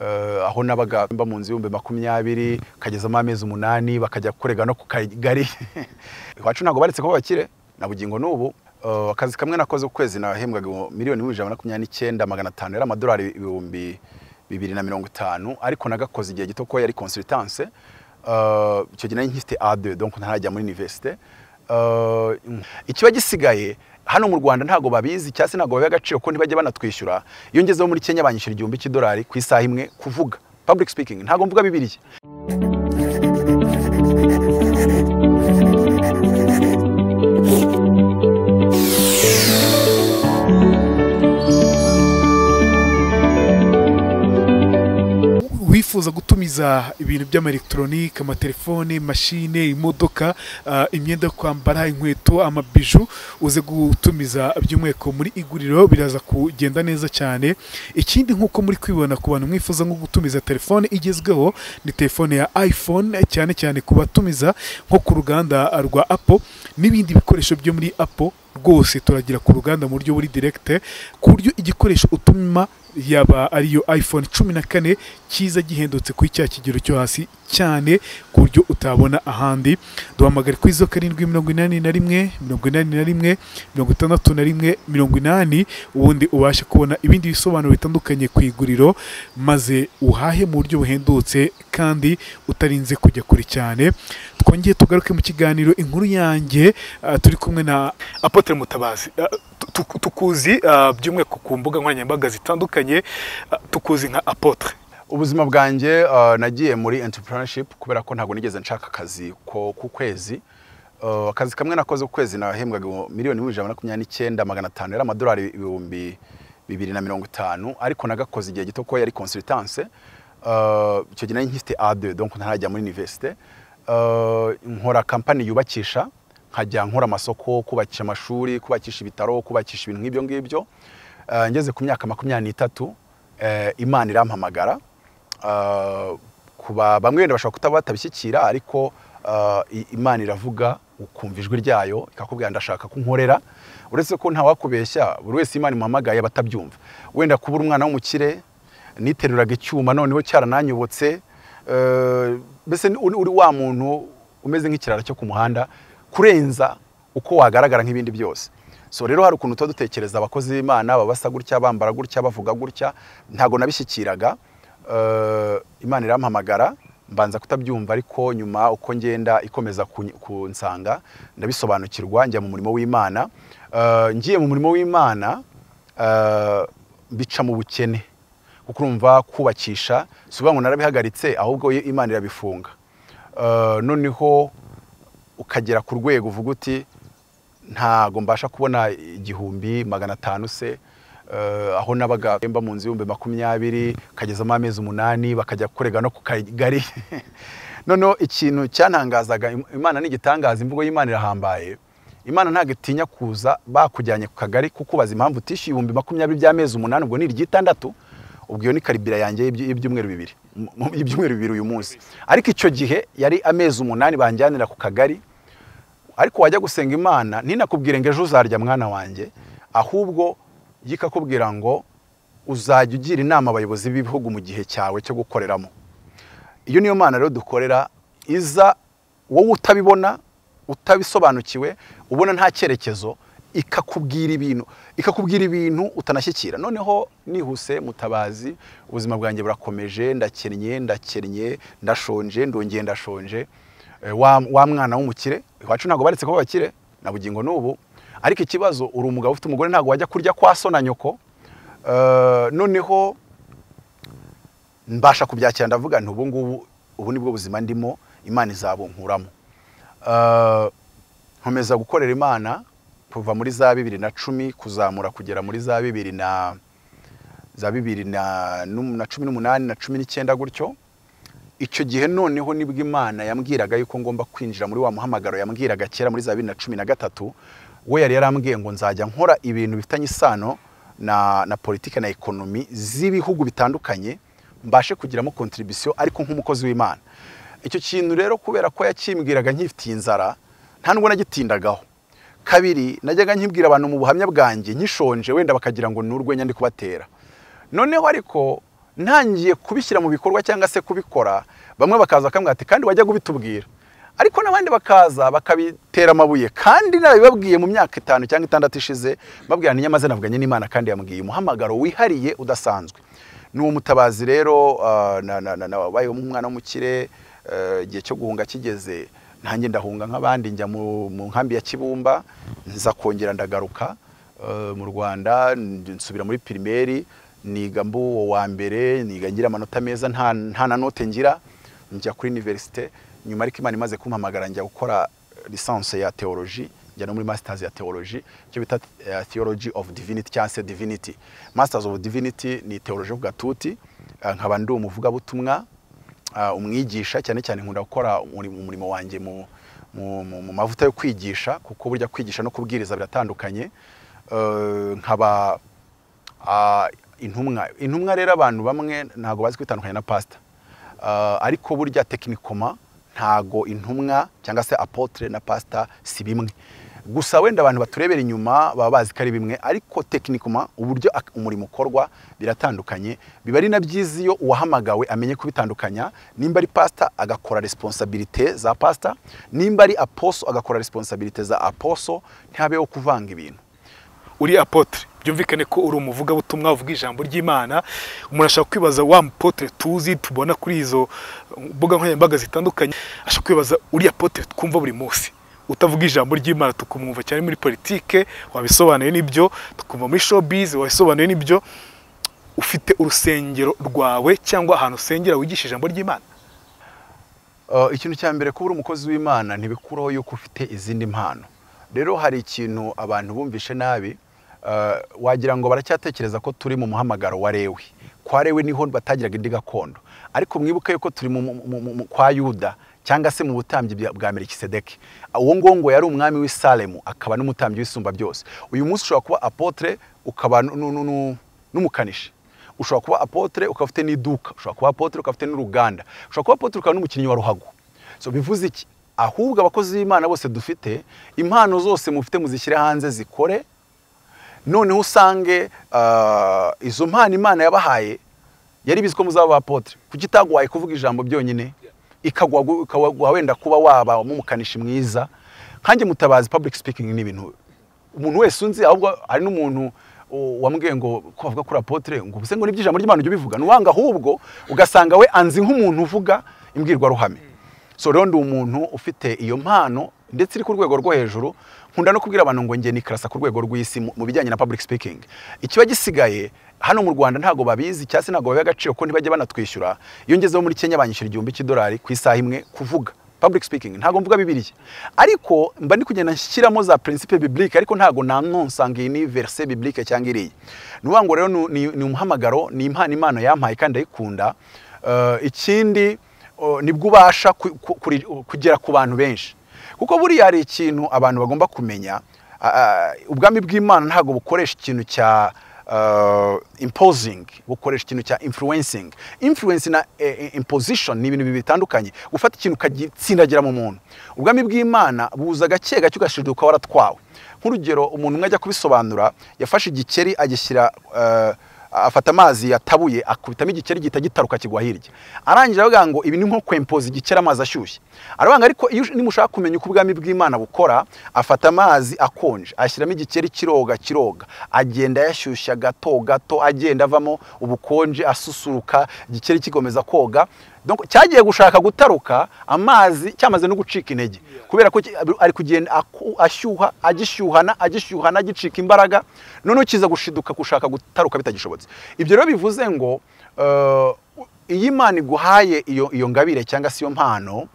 eh, aho nabaga mba mu nzu y'ibihumbi makumyabiri kagezamo amezi umunani bakajya kurega no ku kagari iwacu ntabwo baretse ko bakire na bugingo n'ubu Eh, akazi kamwe nakoze ku kwezi nahembwaga ibihumbi- miliyoni n'ibihumbi ijana na makumyabiri n'icyenda magana atanu yari amadolari ibihumbi bibiri na mirongo itanu ariko nagakoze igihe gito ko yari consultance Eh, icyo gihe nari nkifite A2 donc ntarajya muri université Eh, ikiba gisigaye hano mu Rwanda ntago babizi cyase ntago babiha agaciro ko ntibajya banatwishyura iyo ngezeho muri Kenya banyishyura igihumbi cy'idolari ku isaha imwe kuvuga public speaking ntago mvuga bibiri wifuza gutumiza ibintu by'amaelekitoronike amatelefone mashine imodoka ah, imyenda yo kwambara inkweto amabiju uze gutumiza by'umweko muri iguriro biraza kugenda neza cyane ikindi nk'uko muri kwibona ku bantu mwifuza nko gutumiza telefone igezweho ni telefone ya iphone cyane cyane ku batumiza nko ku ruganda rwa apple n'ibindi bikoresho byo muri apple rwose turagira ku ruganda mu buryo buri direkite ku buryo igikoresho utuma yaba ariyo iphone cumi na kane cyiza gihendutse kuri cya kigero cyo hasi cyane ku buryo utabona ahandi duhamagare kuri zo karindwi mirongo inani na rimwe mirongo inani na rimwe mirongo itandatu na rimwe mirongo inani ubundi ubashe kubona ibindi bisobanuro bitandukanye ku iguriro maze uhahe mu buryo buhendutse kandi utarinze kujya kure cyane twongeye tugaruke mu kiganiro inkuru yanjye ah, turi kumwe na apotre mutabazi Ah, tu- tu- tukuzi ah, by'umwihariko ku mbuga nkoranyambaga zitandukanye ah, tukuzi nka apotre ubuzima bwanjye eh, nagiye muri entrepreneurship kubera ko ntabwo nigeze nshaka akazi ko ku kwezi Eh, akazi kamwe nakoze ku kwezi nahembwaga ibihumbi- miliyoni n'ibihumbi ijana na makumyabiri n'icyenda magana atanu yari amadolari ibihumbi bibiri na mirongo itanu ariko nagakoze igihe gito ko yari consultance Eh, icyo gihe nari nkifite A2 donc ntarajya muri université Eh, nkora kampani yubakisha nkajya nkora amasoko kubakisha amashuri kubakisha ibitaro kubakisha ibintu nk'ibyo ngibyo Eh, ngeze ku myaka makumyabiri n'itatu eh, imana irampamagara Uh, kuba bamwe wenda bashobora kutaba batabishyikira ariko uh, i- imana iravuga ukumva ijwi ryayo ikakubwira ndashaka kunkorera uretse ko ntawakubeshya buri wese imana imuhamagaye aba atabyumva wenda kubura umwana w'umukire niteruraga icyuma noneho cyarananyobotse uh, mbese ni- uri uri wa muntu umeze nk'ikirara cyo ku muhanda kurenza uko wagaragara nk'ibindi byose so rero hari ukuntu tuba dutekereza abakozi b'imana baba basa gutya bambara gutya bavuga gutya ntabwo nabishyikiraga Eh, imana irampamagara mbanza kutabyumva ariko nyuma uko ngenda ikomeza kunyi- kunsanga ndabisobanukirwa njya mu murimo w'imana Eh, ngiye mu murimo w'imana eh, mbica mu bukene kuko urumva kubakisha si ukuvuga ngo narabihagaritse ahubwo yo imana irabifunga Eh, noneho ukagera ku rwego uvuga uti ntago mbasha kubona igihumbi magana atanu se eh, aho nabaga mba mu nzu y'ibihumbi makumyabiri kagezamo amezi umunani bakajya kurega no ku kagari noneho ikintu cyantangazaga Im- imana ni igitangaza imvugo y'imana irahambaye imana ntabwo itinya kuza bakujyanye ku kagari kukubaza impamvu utishyuye ibihumbi makumyabiri by'amezi umunani ubwo ni iry'itandatu ubwo iyo ni karibira yanjye y'ibyo- y'ibyumweru bibiri Mu- mu- y'ibyumweru bibiri uyu munsi ariko icyo gihe yari amezi umunani banjyanira ku kagari ariko wajya gusenga imana ninakubwire ngo ejo uzarya mwana wanjye ahubwo yikakubwira ngo uzajya ugira inama abayobozi b'ibihugu mu gihe cyawe cyo gukoreramo iyo niyo mana rero dukorera iza wowe utabibona utabisobanukiwe ubona nta cyerekezo ikakubwira ibintu ikakubwira ibintu utanashyikira noneho nihuse mutabazi ubuzima bwanjye burakomeje ndakennye ndakennye ndashonje ndongeye ndashonje Eh, wa, wa mwana w'umukire iwacu ntabwo baretse ko bakire na bugingo n'ubu ariko ikibazo uri umugabo ufite umugore ntabwo wajya kurya kwa so na nyoko Eh, noneho mbasha kubyakira ndavuga nti ubu ngubu ubu ni bwo buzima ndimo imana izabunkuramo Eh, nkomeza gukorera imana kuva muri za bibiri na cumi kuzamura kugera muri za bibiri na za bibiri na, num- na cumi n'umunani na cumi n'icyenda gutyo icyo gihe noneho nibwo imana yambwiraga yuko ngomba kwinjira muri wa muhamagaro yambwiraga kera muri za bibiri na cumi na gatatu we yari yarambwiye ngo nzajya nkora ibintu bifitanye isano na, na politiki na ekonomi z'ibihugu bitandukanye mbashe kugiramo kontribisiyo ariko nk'umukozi w'imana icyo kintu rero kubera ko yakimbwiraga nkifitiye inzara nta nubwo nagitindagaho kabiri najyaga nkibwira abantu mu buhamya bwanjye nkishonje wenda bakagira ngo ni urwenya ndi kubatera noneho ariko ntangiye kubishyira mu bikorwa cyangwa se kubikora bamwe bakaza bakambwira ati kandi wajya kubitubwira ariko n'abandi bakaza bakabitera amabuye kandi nabibabwiye mu myaka itanu cyangwa itandatu ishize babwira ntinyamaze navuganye n'imana kandi yambwiye umuhamagaro wihariye udasanzwe ni uwo mutabazi rero wabayeho nk'umwana w'umukire igihe cyo guhunga kigeze nanjye ndahunga nk'abandi njya mu nkambi ya kibumba nza kongera ndagaruka mu rwanda nsubira muri pirimeri niga mbuwo wa mbere niga ngira amanota meza nta na note ngira njya kuri iniverisite nyuma ariko imana imaze kumpamagara njya gukora lisansi ya teoloji njya no muri masitazi ya teoloji icyo bita theology of divinity cyangwa se divinity masitazi of divinity ni teoloji ku gatuti nkaba ndi umuvugabutumwa umwigisha cyane cyane nkunda gukora umurimo wanjye mu mavuta yo kwigisha kuko burya kwigisha no kubwiriza biratandukanye nkaba intumwa intumwa rero abantu bamwe ntabwo bazi kwitandukanya na pasita ariko burya tekinikoma ntago intumwa cyangwa se apotre na pasita si bimwe gusa wenda abantu baturebera inyuma baba bazi ko ari bimwe ariko tekinikoma uburyo umurimo ukorwa biratandukanye biba ari na byiza iyo uwahamagawe amenye kubitandukanya nimba ari pasita agakora resiponsabirite za pasita nimba ari aposo agakora resiponsabirite za aposo ntihabeho kuvanga ibintu uri apotre byumvikane ko uri umuvugabutumwa uvuga ijambo ry'imana umuntu ashobora kwibaza wa mupotre tuzi tubona kuri izo mbuga nkoranyambaga zitandukanye ashobora kwibaza uriya potre twumva buri munsi utavuga ijambo ry'imana tukumwumva cyane muri politike wabisobanuye n'ibyo tukumva muri showbiz wabisobanuye n'ibyo ufite urusengero rwawe cyangwa ahantu usengera wigisha ijambo ry'imana ikintu cya mbere kuba uri umukozi w'imana ntibikuraho yuko ufite izindi mpano rero hari ikintu abantu bumvishe nabi wagira ngo baracyatekereza ko turi mu muhamagaro wa rewe kwa rewe niho batagiraga indi gakondo ariko mwibuke yuko turi kwa yuda cyangwa se mu butambyi bwa merikisedeke uwo nguwo ngo yari umwami w'isaremu akaba n'umutambyi w'isumba byose uyu munsi ushobora kuba apotre ukaba n'umukanishi ushobora kuba apotre ukaba ufite n'iduka ushobora kuba apotre ukaba ufite n'uruganda ushobora kuba apotre ukaba n'umukinnyi wa ruhago so bivuze iki ahubwo abakozi b'imana bose dufite impano zose mufite muzishyire hanze zikore noneho usange izo mpano imana yabahaye yari bizi ko muzaba apotre kuki itaguhaye kuvuga ijambo byonyine ikaguha wenda kuba waba umukanishi mwiza nkange mutabazi public speaking ni ibintu umuntu wese unzi ahubwo hari n'umuntu wambwiye ngo ko bavuga kuri apotre ngo ubuse ngo nibyo ijambo ry'imana ujye ubivuga ntiwanga ahubwo ugasanga we anzi nk'umuntu uvuga imbwirwaruhame so rero ndi umuntu ufite iyo mpano ndetse iri ku rwego rwo hejuru nkunda no kubwira abantu ngo njye nikarasa ku rwego rw'isi mu bijyanye na public speaking ikiba gisigaye hano mu rwanda ntabwo babizi cyangwa se ntabwo babiha agaciro ko ntibajya banatwishyura iyo ngezeho muri kenya banyishyura igihumbi cy'idolari ku isaha imwe kuvuga public speaking ntabwo mvuga bibiriya ariko mba ndi kugenda nshyiramo za principe biblique ariko ntabwo nanonsanga iyi ni verse biblique cyangwa iriya ni ukuvuga ngo rero ni umuhamagaro ni impano imana yampaye kandi ndayikunda ikindi nibwo ubasha kugera ku bantu benshi kuko buriya hari ikintu abantu bagomba kumenya ubwami bw'imana ntabwo bukoresha ikintu cya imposing bukoresha ikintu cya influencing influence na imposition ni ibintu bitandukanye gufata ikintu ukagitsindagira mu muntu ubwami bw'imana buza gake gake ugashinjwa ukaba waratwawe nk'urugero umuntu umwe ajya kubisobanura yafashe igikeri agishyira afata amazi yatabuye akubitamo igikeri gihita gitaruka kigwa hirya arangije aravuga ngo ibi ni nko kwempoza igikeri amazi ashyushye aravuga ariko iyo nimushaka kumenya uko ubwami bw'imana bukora afata amazi akonje ashyiramo igikeri kiroga kiroga agenda yashyushya gato gato agenda avamo ubukonje asusuruka igikeri kigomeza koga cyagiye gushaka gutaruka amazi cyamaze no gucika intege kubera ko ari kugenda ashyuha agishyuhana agishyuhana agicika imbaraga noneho kiza gushiduka gushaka gutaruka bitagishobotse ibyo rero bivuze ngo iyo imana iguhaye iyo ngabire cyangwa se iyo mpano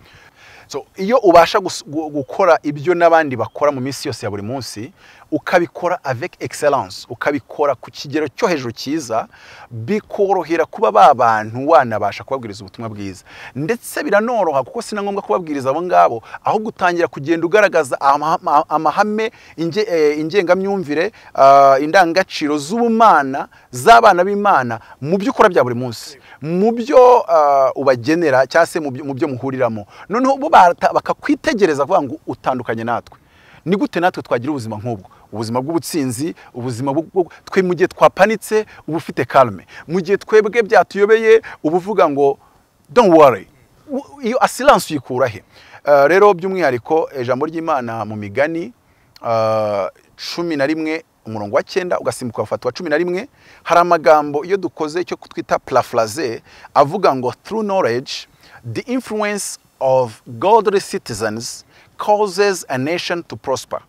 iyo ubasha gukora ibyo n'abandi bakora mu minsi yose ya buri munsi ukabikora avec excellence ukabikora ku kigero cyo hejuru cyiza bikorohera kuba ba bantu wanabasha kubabwiriza ubutumwa bwiza ndetse biranoroha kuko si na ngombwa kubabwiriza abo ngabo aho gutangira kugenda ugaragaza amahame ingengamyumvire indangagaciro z'ubumana z'abana b'imana mu byo ukora bya buri munsi mu byo ubagenera cyangwa se mu byo muhuriramo noneho bo bakakwitegereza kuvuga ngo utandukanye natwe ni gute natwe twagira ubuzima nk'ubwo ubuzima bw'ubutsinzi ubuzima bwo twe mu gihe twapanitse uba ufite karume mu gihe twebwe byatuyobeye uba uvuga ngo don't worry U- iyo asiranse uyikura he Eh, rero by'umwihariko ijambo ry'imana mu migani eh, cumi na rimwe umurongo wa cyenda ugasimbuka ufata wa cumi na rimwe hari amagambo iyo dukoze icyo twita paraphrase avuga ngo through knowledge the influence of godly citizens causes a nation to prosper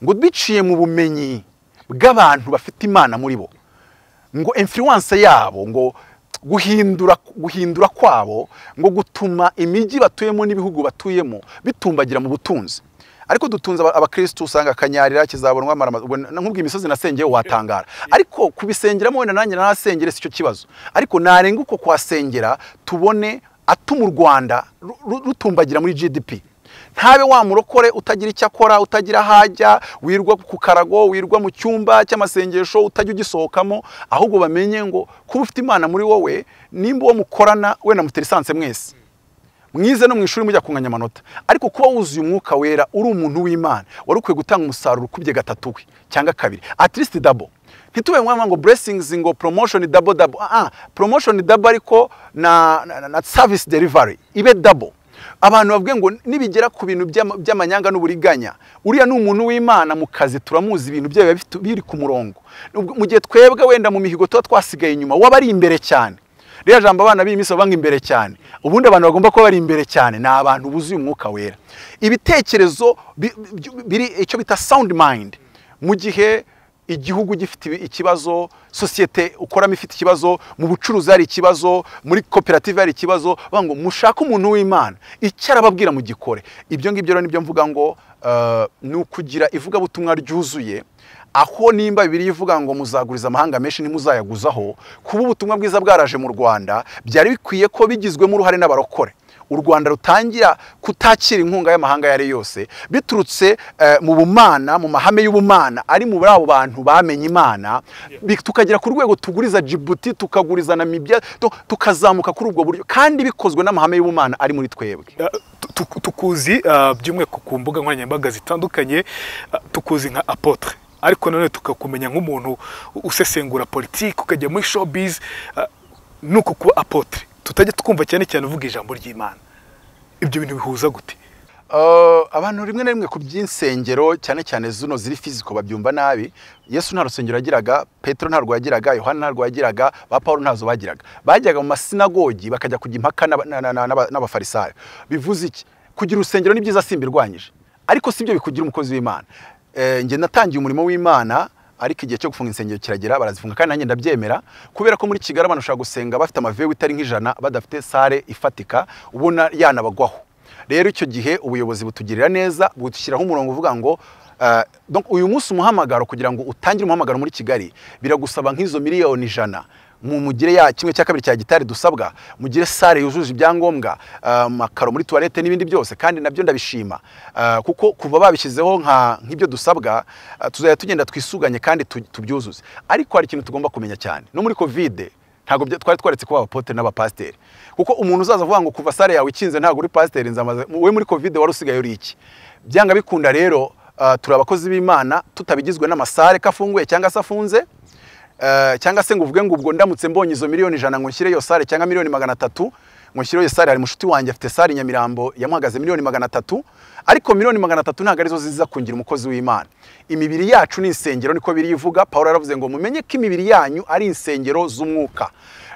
ngo biciye mu bumenyi bw'abantu bafite imana muri bo ngo influence yabo ngo guhindura guhindura kwabo ngo gutuma imijyi batuyemo n'ibihugu batuyemo bitumbagira mu butunzi ariko dutunze aba- abakristu usanga akanyarira kizabonwa marama- ubwo na- nkubwiye imisozi nasengeyeho watangara ariko kubisengeramo wenda nanjye narasengere si cyo kibazo ariko narenga uko kuhasengera tubone atuma u rwanda ru- ru- rutumbagira muri gdp ntabe wamurokore utagira icyo akora utagira aho ajya wirwa ku karago wirwa mu cyumba cy'amasengesho utajya ugisohokamo ahubwo bamenye ngo kuba ufite imana muri wowe nimba uwo mukorana wenda mutera esanse mwese mwize no mu ishuri mujya kunganya amanota ariko kuba wuzuye umwuka wera uri umuntu w'imana wari ukwiye gutanga umusaruro ukubye gatatu we cyangwa kabiri at least double ntitube mwamva ngo blessings ngo promotion double double ah ah, promotion double ariko na, na, na service delivery ibe double abantu bavuge ngo nibigera ku bintu by'ama- by'amanyanga n'uburiganya uriya ni umuntu w'imana mu kazi turamuzi ibintu byayo biba bifite- biri ku murongo Ubwo- mu gihe twebwe wenda mu mihigo tuba twasigaye inyuma waba ari imbere cyane ririya jambo abana b'iyi minsi banga imbere cyane ubundi abantu bagomba kuba bari imbere cyane ni abantu buzuye umwuka wera ibitekerezo bi- bi- biri icyo bita sound mind mu gihe igihugu gifite ibi- ikibazo sosiyete ukoramo ifite ikibazo mu bucuruzi hari ikibazo muri koperative hari ikibazo bavuga ngo mushake umuntu w'imana icyo arababwira mu gikore ibyo ngibyo rero nibyo mvuga ngo eh, ni ukugira ivugabutumwa ryuzuye aho nimba bibiri ivuga ngo muzaguriza amahanga menshi ntimuzayaguzaho kuba ubutumwa bwiza bwaraje mu rwanda byari bikwiye ko bigizwemo uruhare n'abarokore u rwanda rutangira kutakira inkunga y'amahanga ayo ari yo yose biturutse eh, mu bumana mu mahame y'ubumana ari mu abo bantu bamenye imana bi- tukagera ku rwego tuguriza jibuti tukaguriza namibya tu- tukazamuka kuri ubwo buryo kandi bikozwe n'amahame y'ubumana ari muri twebwe Tu- tu- tukuzi ah, by'umwihariko ku mbuga nkoranyambaga zitandukanye ah, tukuzi nka apotre ariko nanone tukakumenya nk'umuntu u- usesengura politiki ukajya muri showbiz ah, ni uku kuba apotre tutajya twumva cyane cyane uvuga ijambo ry'imana ibyo bintu bihuza gute Uh, abantu rimwe na rimwe ku by'insengero cyane cyane zino ziri fiziko babyumva nabi yesu nta rusengero yagiraga petero ntarwo yagiraga yohana ntarwo yagiraga ba paul ntazo bagiraga bajyaga mu masinagogi bakajya kujya impaka n'aba- na- na- na- n'aba- n'abafarisayo bivuze iki kugira urusengero ni byiza simbirwanyije ariko si byo bikugira umukozi w'imana Eh, njye natangiye umurimo w'imana ariko igihe cyo gufunga insengero kiragera barazifunga kandi nanjye ndabyemera kubera ko muri kigali abantu bashobora gusenga bafite amavewu itari nk'ijana badafite sare ifatika ubona yanabagwaho rero icyo gihe ubuyobozi butugirira neza budushyiraho umurongo uvuga ngo eh, donc uyu munsi umuhamagaro kugira ngo utangire umuhamagaro muri kigali biragusaba nk'izo miliyoni ijana mu mugire ya kimwe cya kabiri cya gitari dusabwa mugire sare yujuje ibyangombwa eh, amakaro muri tuwarete n'ibindi byose kandi nabyo ndabishima Eh, kuko kuva babishyizeho nka nk'ibyo dusabwa eh, tuzajya tugenda twisuganye kandi tu- tubyuzuze ariko hari ikintu tugomba kumenya cyane no muri kovide ntabwo bya- twari twaretse kuba abapote n'abapasiteri kuko umuntu uzaza avuga ngo kuva sare yawe ikinze ntabwo uri pasiteri nzamaze wowe muri covid wari usigaye uri iki byanga bikunda rero ah, turi abakozi b'imana tutabigizwe n'amasare ko afunguye cyangwa se afunze Eh, cyangwa se ngo uvuge ngo ubwo ndamutse mbonye izo miliyoni ijana ngo nshyire iyo sare cyangwa miliyoni magana atatu ngo nshyire iyo sare hari mushuti wanjye afite sare i nyamirambo yamuhagaze miliyoni magana atatu ariko miliyoni magana atatu ntabwo arizo ziza kungira umukozi w'imana imibiri yacu ni insengero niko birivuga paul yaravuze ngo mumenye ko imibiri yanyu ari insengero z'umwuka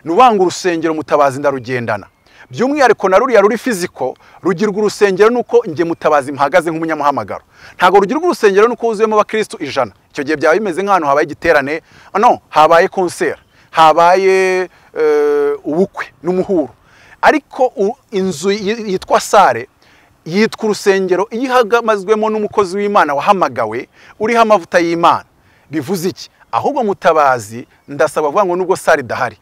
ni uwanga urusengero mutabazi ndarugendana by'umwihariko na ruriya ruri fiziko rugirwa urusengero nuko njye mutabazi mpahagaze nk'umunyamuhamagaro ntabwo rugirwa urusengero nuko wuzuyemo abakristu ijana icyo gihe byaba bimeze nk'ahantu habaye igiterane no habaye konseri habaye eh, ubukwe n'umuhuro ariko u- inzu yi- yitwa sare yitwa urusengero iyo ihagamazwemo n'umukozi w'imana wahamagawe uriho amavuta y'imana bivuze iki ahubwo mutabazi ndasaba kuvuga ngo nubwo sare idahari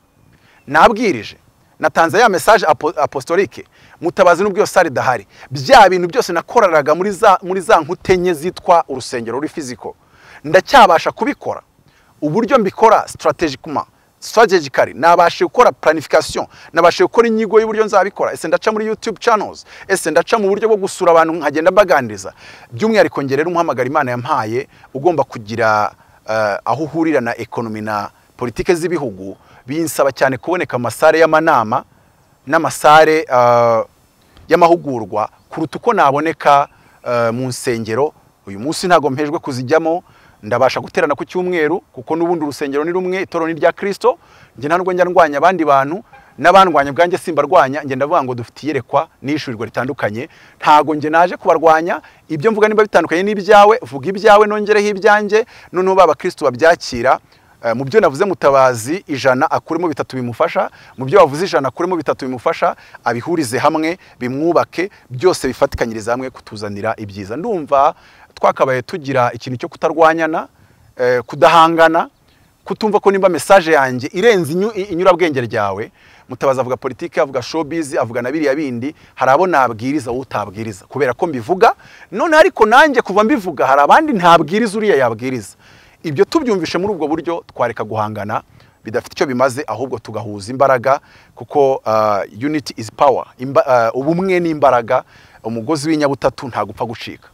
nabwirije natanze ya mesaje apo- apostolike mutabazi n'ubwo iyo sare idahari bya bintu byose nakoreraga muri za muri za nkute enye zitwa urusengero ruri fiziko ndacyabasha kubikora uburyo mbikora strategically strategically nabashe gukora planification nabashe gukora inyigo y'uburyo nzabikora ese ndaca muri YouTube channels ese ndaca mu buryo bwo gusura abantu nkagenda mbaganiriza by'umwihariko ngerera umuhamagara imana yampaye ugomba kugira eh, aho uhurira na ekonomi na politike z'ibihugu binsaba cyane kuboneka mu masare y'amanama n'amasare eh, y'amahugurwa kuruta uko naboneka eh, mu nsengero uyu munsi ntabwo mpejwe kuzijyamo ndabasha guterana ku cyumweru kuko n'ubundi urusengero ni rumwe itorero ni rya kirisito njye nta nubwo njya ndwanya abandi bantu n'abandwanya ubwanjye simbarwanya njye ndavuga ngo dufite iyerekwa n'ishurirwa ritandukanye ntago njye naje kubarwanya ibyo mvuga niba bitandukanye n'ibyawe vuga ibyawe nongereho ibyanjye noneho ba bakristo babyakira Eh, mu byo navuze mutabazi ijana akuremo bitatu bimufasha mu byo wavuze ijana akuremo bitatu bimufasha abihurize hamwe bimwubake byose bifatikanyiriza hamwe kutuzanira ibyiza ndumva twakabaye tugira ikintu cyo kutarwanyana eh, kudahangana kutumva ko nimba message yanjye irenze inyu- i- inyurabwenge ryawe mutabazi avuga politike avuga showbiz avuga na biriya bindi hari abo nabwiriza wowe utabwiriza kubera ko mbivuga none ariko nanjye kuva mbivuga hari abandi ntabwiriza uriya yabwiriza ibyo tubyumvishe muri ubwo buryo twareka guhangana bidafite icyo bimaze ahubwo tugahuza imbaraga kuko ah, unity is power Imba, ah, ubumwe ni imbaraga umugozi w'inyabutatu ntagupfa gucika